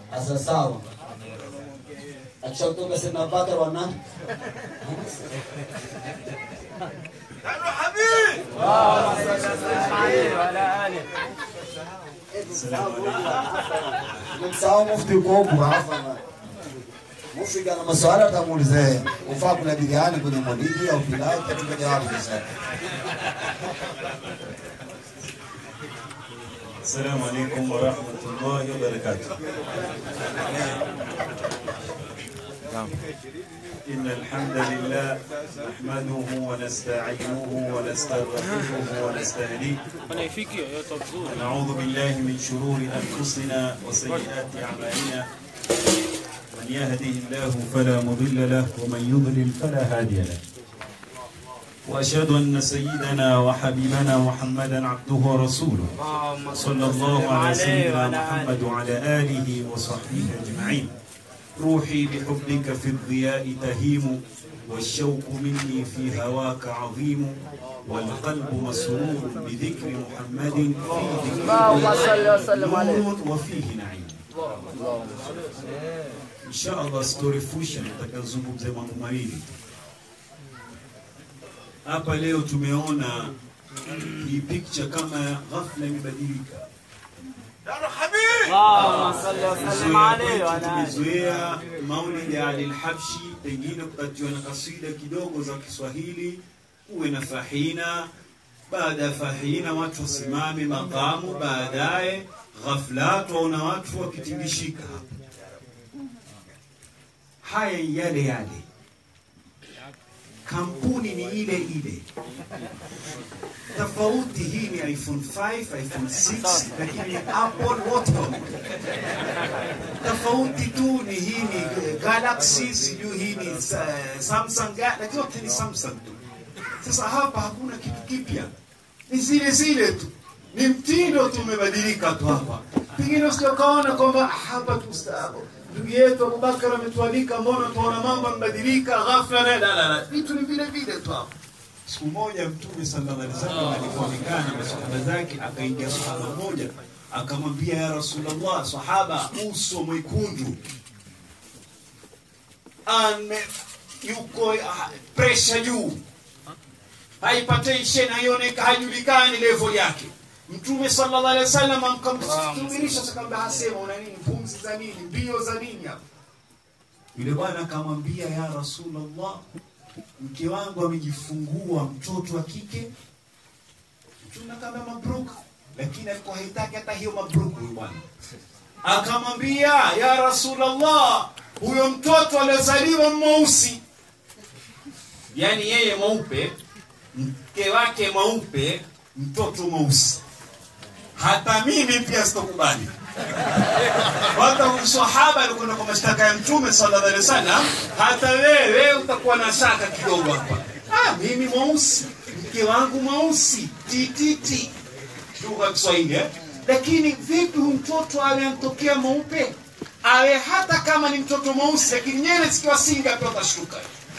asa sawa akishakutoka sena Abubakar wana Msahau mufti uko huku hapa. Mufti kana maswali atamuulize ufaa kula biriani kwenye maulidi au pilau katika jawabu sasa. السلام عليكم ورحمة الله وبركاته إن الحمد لله نحمده ونستعينه ونستغفره ونستهديه ونعوذ بالله من شرور أنفسنا وسيئات أعمالنا من يهده الله فلا مضل له ومن يضلل فلا هادي له وأشهد أن سيدنا وحبيبنا محمدا عبده ورسوله صلى الله على سيدنا محمد وعلى آله وصحبه أجمعين روحي بحبك في الضياء تهيم والشوق مني في هواك عظيم والقلب مسرور بذكر محمد فيه اللهم صل وسلم عليه نور وفيه نعيم إن شاء الله sitorefusha nitakazungumza mambo mawili hapa leo tumeona hii picture kama ghafla imebadilika اللهم صل وسلم عليه وعلى آله tumezoea maulidi ya Ali al-Habshi, pengine kupatiwa na kasida kidogo za Kiswahili, uwe na fahina. Baada ya fahina watu wasimame makamu, baadaye ghafla tuwaona watu wakitingishika hapa. Haya ni yale yale, kampuni ni ile ile tofauti hii ni iphone 5 iphone 6 lakini apple wote pamoja tofauti tu ni hii ni galaxy sijui hii ni uh, samsung Ga- lakini yote ni samsung tu sasa hapa hakuna kitu kipya ni zile zile tu ni mtindo tu umebadilika tu hapa pengine usikaona kwamba "Ah, hapa tustaabu ndugu yetu abubakar ametualika mbona tuona mambo yamebadilika ghafla na la la la vitu ni vile vile tu hapa siku moja mtume sallallahu alaihi wasallam alipoonekana na masahaba zake akaingia sahaba mmoja akamwambia ya rasulullah sahaba uso mwekundu ame yuko ah, pressure juu hypertension haioneka hajulikani level yake mtume sallallahu alaihi wasallam akamsubirisha akamwambia hasema una nini pumzi za nini mbio za nini hapa yule bwana akamwambia ya rasulullah mke wangu amejifungua mtoto wa kike mtume kama mabruka lakini alikuwa haitaki hata hiyo mabruku huyu bwana akamwambia ya rasulllah huyo mtoto aliozaliwa mweusi yaani yeye mweupe mke wake mweupe mtoto mweusi hata mimi pia sitokubali hata usahaba alikwenda kwa mashtaka ya mtume sallallahu alaihi wasallam hata wewe utakuwa na shaka kidogo hapa ah, mimi mweusi mke wangu mweusi tititi lugha ya kiswahili eh? lakini vipi huyu mtoto awe amtokea mweupe awe hata kama ni mtoto mweusi lakini nyele zikiwa singa pia utashtuka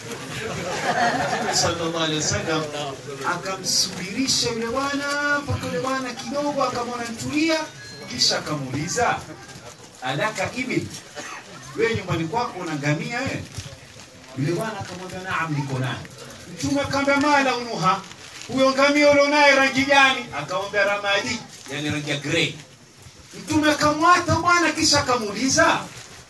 Mtume sallallahu alaihi wasallam akamsubirisha yule bwana mpaka yule bwana kidogo akamwona ntulia kisha akamuuliza alaka ibil wewe nyumbani kwako una ngamia wewe yule bwana akamwambia naam niko naye mtume akamwambia mala unuha huyo ngamia ulionaye rangi gani akamwambia ramadi yani rangi ya grey mtume akamwata bwana kisha akamuuliza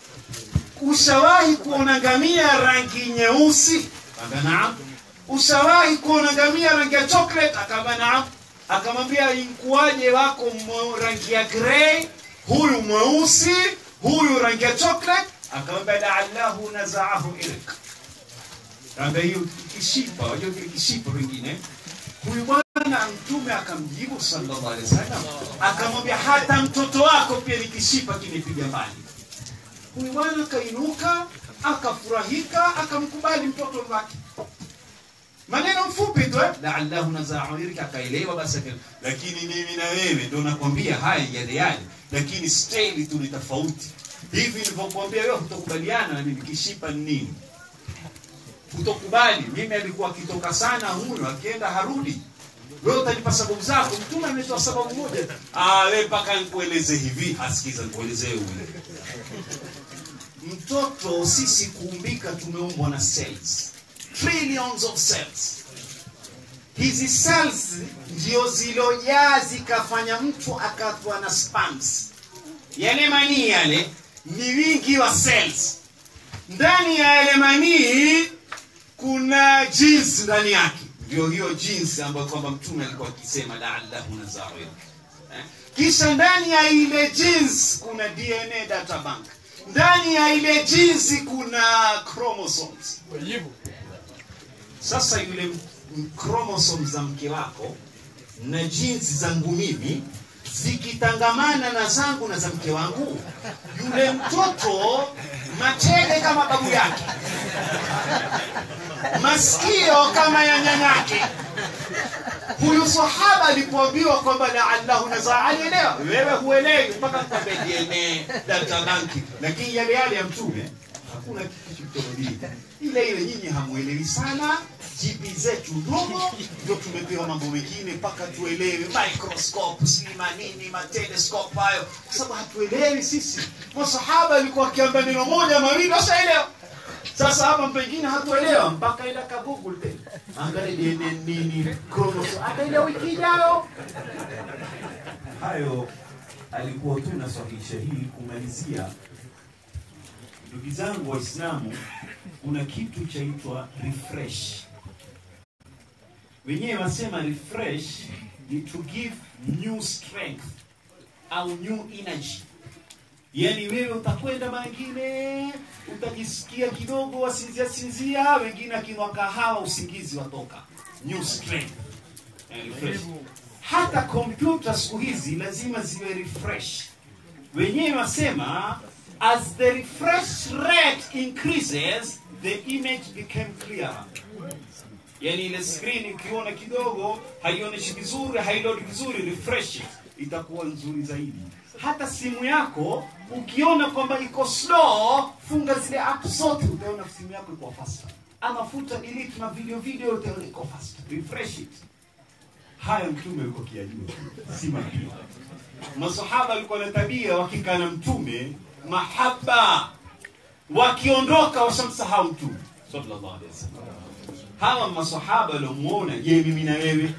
ushawahi kuona ngamia rangi nyeusi akamwambia naam ushawahi kuona ngamia rangi ya chocolate akamwambia naam akamwambia inkuwaje wako mwe- rangi ya grey huyu mweusi huyu rangi ya chocolate akamwambia laallahu nazaahu ilk kaambia hiyo kishipa wajua kile kishipa pengine huyu bwana mtume akamjibu sallallahu alaihi wasallam akamwambia hata mtoto wako pia ni kishipa kinipiga mbali huyu bwana akainuka akafurahika akamkubali mtoto wake maneno mfupi tu eh? laallahu nazaairika akaelewa basi aka- lakini mimi na wewe ndo nakwambia haya yale yale lakini staili tu ni tofauti hivi nilivyokuambia wewe hutokubaliana na mimi kishipa ni nini hutokubali mimi alikuwa akitoka sana huyo akienda harudi wewe utanipa sababu zako mtume ametoa sababu moja ah wewe mpaka nikueleze hivi asikiza nikuelezee ule mtoto sisi kuumbika tumeumbwa na cells trillions of cells hizi cells ndio zilojaa zikafanya mtu akatwa na spams yale manii yale ni wingi wa cells ndani ya yale manii kuna jeans ndani yake ndio hiyo jeans ambayo kwamba mtume alikuwa akisema laallahu nazawil eh? kisha ndani ya ile jeans kuna dna data bank ndani ya ile jeans kuna chromosomes sasa yule m- m- chromosomes za mke wako na jinsi zangu mimi zikitangamana na zangu na za mke wangu yule mtoto machele kama babu yake masikio kama ya nyanyake huyu sahaba alipoambiwa kwamba laallahu nazaa alielewa wewe huelewi mpaka mkwambie dna data banki lakini yale yale ya mtume hakuna kitu kilichobadilika ile ile nyinyi hamuelewi sana jipi zetu ndogo ndio tumepewa mambo mengine mpaka tuelewe microscope sijui manini matelescope hayo kwa sababu hatuelewi sisi masahaba alikuwa akiamba neno moja mawili washaelewa sasa hapa pengine hatuelewa mpaka ila ka google tena angalia DNA nini chromosome ataelewa wiki ijayo hayo alikuwa tu nasahihisha hii kumalizia ndugu zangu waislamu kuna kitu chaitwa refresh wenyewe wasema refresh ni to give new strength au new energy yaani wewe utakwenda mangine utajisikia kidogo wasinzia sinzia wengine akinwa kahawa usingizi watoka new strength Eh, refresh hata kompyuta siku hizi lazima ziwe refresh wenyewe wasema as the refresh rate increases the image became clearer yani ile screen ukiona kidogo haionyeshi vizuri hailodi vizuri refresh it, itakuwa nzuri zaidi hata simu yako ukiona kwamba iko slow funga zile app zote utaona simu yako iko faster ama futa delete na video video utaona iko faster refresh it haya mtume alikuwa akiyajua si mapia masahaba walikuwa na tabia wakikaa na mtume mahaba wakiondoka washamsahau mtume sallallahu alaihi wasallam hawa masahaba waliomuona je mimi na wewe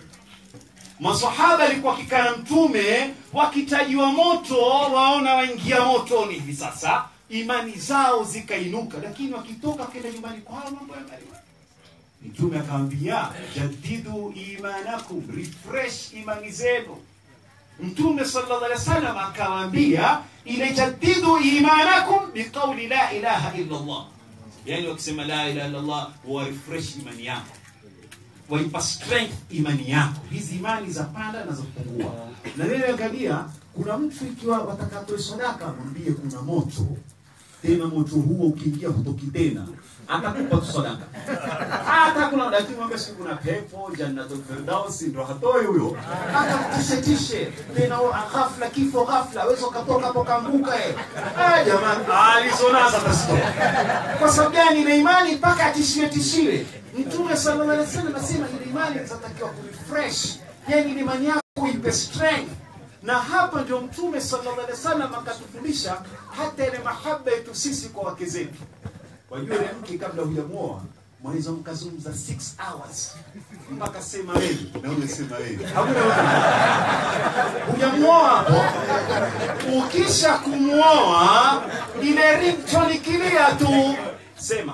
masahaba alikuwa wakikaa na mtume wakitajiwa moto waona waingia motoni hivi sasa imani zao zikainuka lakini wakitoka kenda nyumbani kwao mambo yamaliwa mtume akamwambia jadidu imanakum refresh imani zenu mtume sallallahu alaihi wasallam akawaambia ile jadidu imanakum biqauli la ilaha illa allah yani wakisema la ilaha illa allah wa refresh imani yako waipa strength imani yako hizi imani za panda na za kupungua na wewe angalia kuna mtu ikiwa watakatoe sadaka mwambie kuna moto tena moto huo ukiingia hutoki tena atakupa tu sadaka hata kuna lakini mwambie siku kuna pepo jannatul firdaus ndo hatoi huyo akakutishe tishe tena ghafla kifo ghafla wewe ukatoka hapo kaanguka eh ah jamani alizonaza tasitoka kwa sababu gani ile imani mpaka atishiwe tishiwe mtume sallallahu alaihi wasallam anasema ile imani inatakiwa kurefresh yani ile imani yako ipe strength na hapa ndio mtume sallallahu alaihi wasallam akatufundisha hata ile mahaba yetu sisi kwa wake zetu wajua ile mke kabla hujamuoa mwaweza mkazungumza 6 hours mpaka sema wewe na wewe sema wewe hakuna mtu hujamuoa hapo ukisha kumuoa ile ringtone ikilia tu sema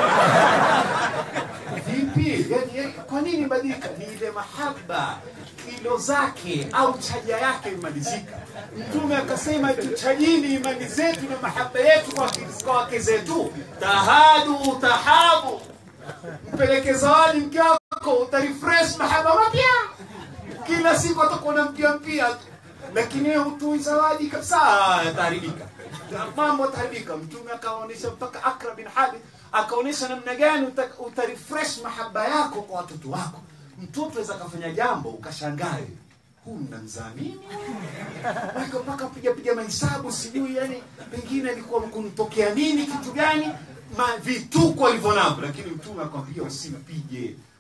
vipi yani, yani, kwa nini badilika ni ile mahaba kilo zake au chaja yake imalizika mtume akasema tuchajini imani zetu na mahaba yetu kwa kwa wake zetu tahadu tahabu mpeleke zawadi mke wako utarefresh mahaba mapya kila siku atakuwa unampia mpia tu lakini wewe hutoi zawadi kabisa yataharibika mambo yataharibika mtume akaonyesha mpaka akra bin habib akaonyesha namna gani uta, utarefresh mahaba yako kwa watoto wako mtoto aweza akafanya jambo ukashangae huu mnamzaa mimi Wako mpaka piga piga mahesabu sijui yani pengine alikuwa kunitokea nini kitu gani ma vituko alivyo navyo lakini mtume akwambia usimpige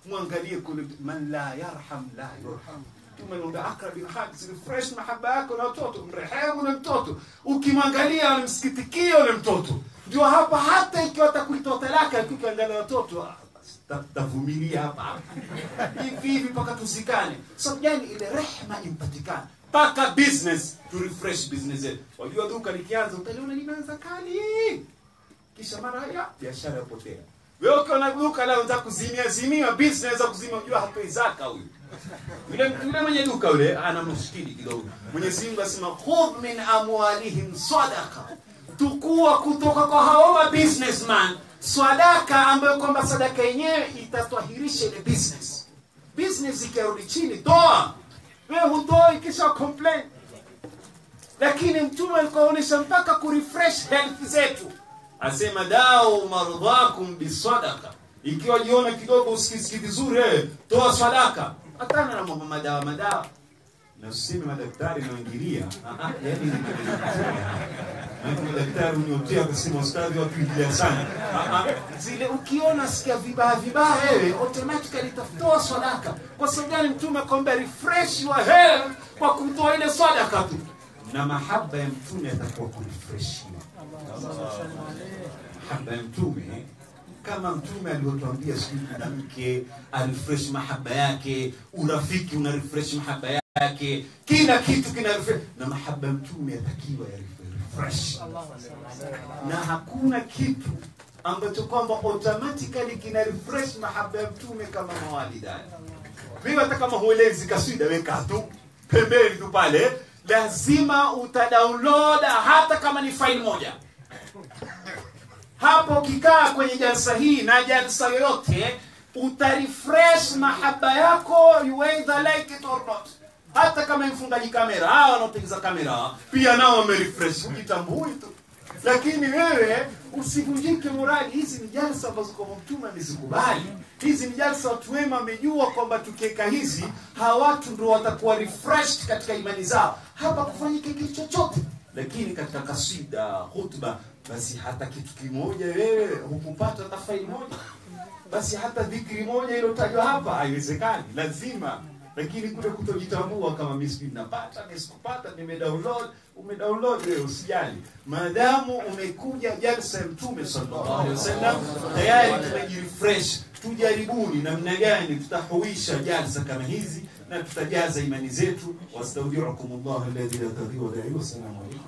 mwangalie kule man la yarham la yurham tumenomba akrabi haqs refresh mahaba yako na watoto mrehemu na mtoto ukimwangalia unamsikitikia ule mtoto ndio hapa hata ikiwa atakuitoa talaka ukiangalia watoto ah, basi, ta- tavumilia hapa hivi hivi mpaka tuzikane sababu gani ile rehma impatikane mpaka business to refresh business yetu wajua duka likianza utaliona linaanza kali kisha mara ya biashara yapotea wewe ukiona duka leo unataka kuzimia zimia business za kuzimia unajua hatoi zaka huyu yule yule mwenye duka yule ana mushkili kidogo Mwenyezi Mungu asema khudh min amwalihim sadaqa tukua kutoka kwa hao ma businessman sadaka ambayo kwamba sadaka yenyewe itatwahirisha ile business business ikirudi chini toa wewe hutoi kisha complain lakini mtume alikuonyesha mpaka kurefresh health zetu asema dao marudhakum bisadaqa ikiwa jiona kidogo usikisikii vizuri eh, toa sadaka hatana na mambo madawa madawa na usiseme madaktari naingilia yani Maana madaktari uniotea kusema ustadhi watu ingilia sana Ah, ah, zile ukiona sikia vibaya vibaya wewe automatically tafutoa sadaka kwa sababu gani mtume akwambia refresh your health kwa kutoa ile sadaka tu na mahaba ya mtume atakuwa kurefreshiwa mahaba ya mtume kama mtume alivyotuambia sijui mwanamke arefresh mahaba yake urafiki una refresh mahaba yake kila kitu kina refresh na mahaba ya mtume yatakiwa ya refresh na hakuna kitu ambacho kwamba automatically kina refresh mahaba ya mtume kama mawalidani mimi hata kama huelezi kaswida weka tu pembeni tu pale lazima utadownload hata kama ni file moja hapo ukikaa kwenye jalsa hii na jalsa yoyote utarefresh mahaba yako you either like it or not hata kama ni mfungaji kamera hawa wanaotengeza kamera pia nao wamerefresh ujitambui tu lakini wewe usivunjike morali hizi ni jalsa ambazo kwa mtume amezikubali hizi ni jalsa watu wema wamejua kwamba tukiweka hizi hawa watu ndio watakuwa refreshed katika imani zao hapa kufanyike kitu chochote lakini katika kasida hutuba basi hata kitu kimoja wewe hukupata hata faili moja basi hata dhikri moja iliyotajwa hapa haiwezekani lazima lakini kule kutojitambua kama mimi sijui napata mimi sikupata nimedownload umedownload wewe usijali maadamu umekuja jalsa ya mtume sallallahu alaihi wasallam tayari tumejirefresh tujaribuni namna gani tutahuisha jalsa kama hizi na tutajaza imani zetu wastaudiukum llah alladhi la tadhiu wadaihi wassalamu alaikum